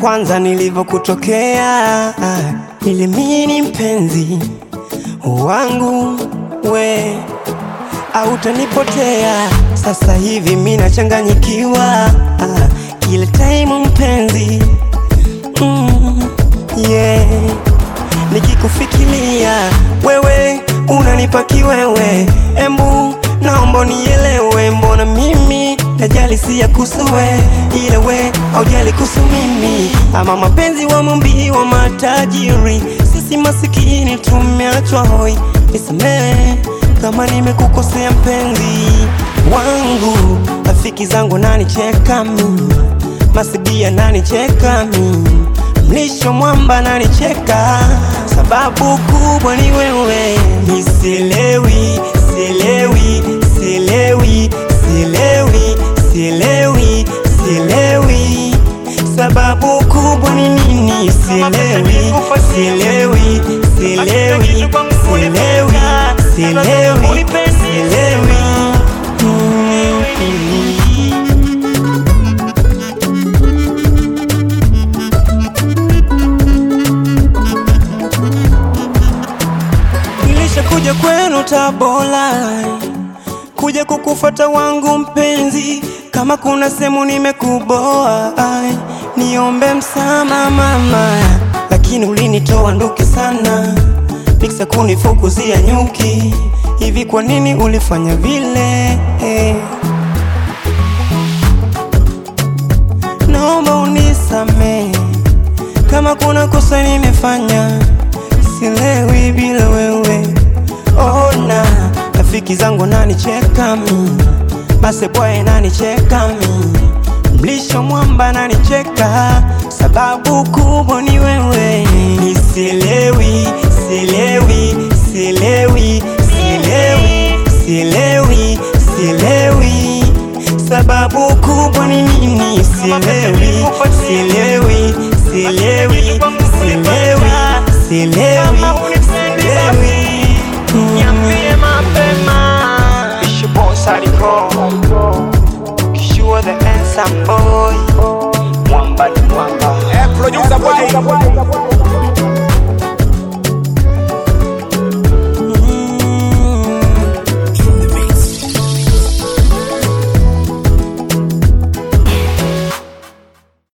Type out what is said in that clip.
kwanza nilivyokutokea, nilimini mpenzi wangu we autanipotea. Sasa hivi mi nachanganyikiwa kila time mpenzi, mm, yeah. Nikikufikiria wewe unanipa kiwewe, embu naomba nielewe, mbona mimi najali si ya kusuwe, ila we haujali kuhusu mimi, ama mapenzi wa mumbi wa matajiri, sisi masikini tumeachwa hoi. Nisamehe kama nimekukosea mpenzi wangu, rafiki zangu nanicheka mimi, masibia nanicheka mimi, mlisho mwamba nanicheka, sababu kubwa ni wewe. Nisielewi, sielewi, sielewi, sielewi, sielewi, sielewi, sababu kubwa ni nini? Sielewi, sielewi, sielewi, sielewi, sielewi, sielewi. Mm. Nilishakuja kwenu Tabora, kuja kukufuata wangu mpenzi, kama kuna sehemu nimekuboa, ai, niombe msamaha mama, lakini ulinitoa nduki sana, miksa kunifukuzia nyuki. Hivi kwa nini ulifanya vile? Eh. Naomba unisamehe kama kuna kosa nimefanya, silewi bila wewe. Ona rafiki zangu nanicheka mi, masebwaye nanicheka mi, mlisho mwamba nanicheka, sababu kubwa ni wewe. Nisielewi, sielewi, sielewi, sielewi, sielewi, sielewi, sababu kubwa ni nini? Sielewi, sielewi, sielewi, sielewi, sielewi, sielewi. Niambie mapema. It's your boy Sadiko. Kishua the handsome boy. Mwamba ni mwamba. Eh, producer boy.